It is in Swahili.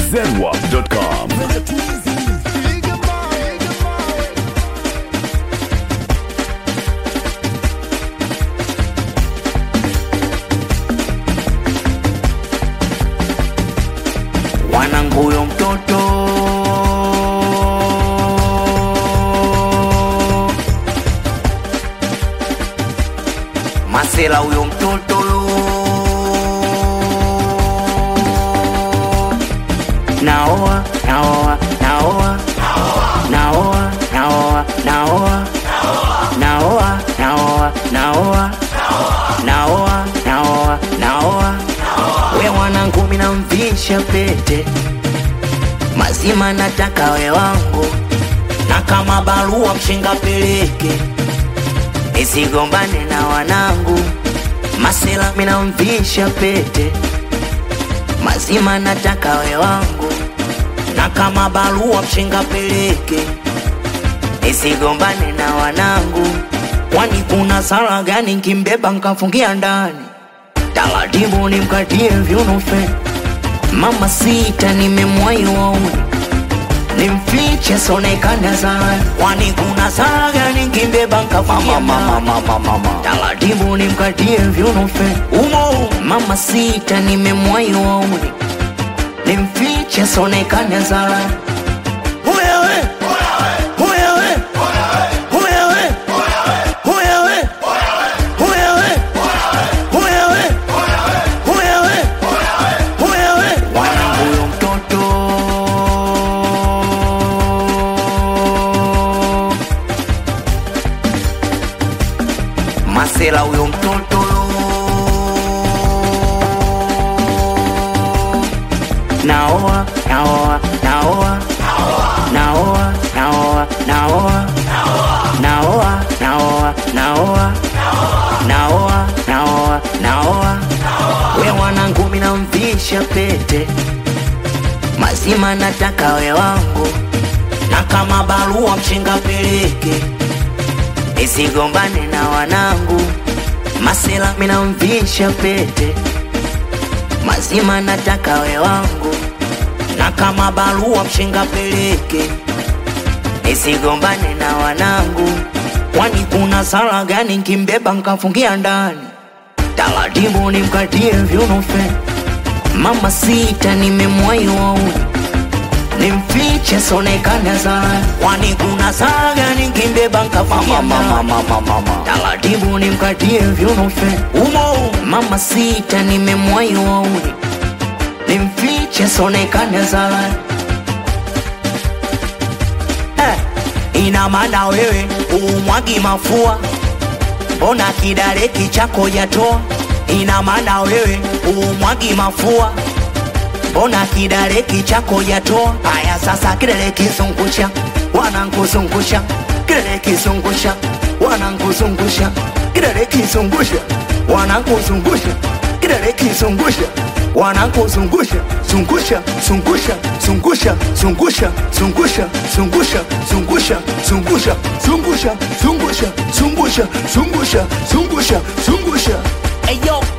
zedwap.com. Wanangu huyo mtoto Masela huyo mtoto Naoa, naoa, naoa Naoa, naoa, naoa Naoa, naoa, naoa Naoa, naoa, naoa We mwanangu mina mvisha pete mazima nataka we wangu na kama barua mshinga peleke nisigombane na wanangu masela mina mvisha pete mazima nataka we wangu na kama barua mshinga peleke nisigombane na wanangu kwani kuna sala gani nkimbeba nkafungia ndani taratibu nimkatie vyunufe mama sita nimemwai wauni nimfiche sonekana sana kwani kuna sala gani nkimbeba nkafungia ndani taratibu nimkatie vyunufe umo mama sita nimemwai wauni nimfiche sonekana sana Huyewe, huyewe, huyewe, huyewe, huyewe, huyewe, huyewe, huyewe. Wanangu huyo mtoto Masela huyo mtoto Naoa, naoa, naoa Naoa, naoa, naoa Naoa, naoa, naoa Naoa, naoa, naoa We mwanangu mina mvisha pete mazima nataka we wangu na kama barua mshinga peleke nisigombane na wanangu masela mina mvisha pete mazima nataka we wangu na kama barua mshinga peleke nisigombane na wanangu kwani kuna sala gani nkimbeba nkafungia ndani taratibu nimkatie vyunufe mama sita nimemwai wauni nimfiche sonekana sana kwani kuna sala gani nkimbeba nkafungia ndani taratibu nimkatie vyunufe umo mama sita nimemwai wauni nimfiche sonekana sana eh, ina maana wewe umwagi mafua mbona kidareki chako jatoa ina maana wewe umwagi mafua mbona kidareki chako jatoa haya sasa kidare kizungusha wanankuzungusha kidare kizungusha wanankuzungusha kidare kizungusha wanankuzungusha kidare kizungusha wanankuzungusha zungusha zungusha zungusha zungusha zungusha zungusha zungusha zungusha zungusha zungusha zungusha zungusha zungusha zungusha Hey yo,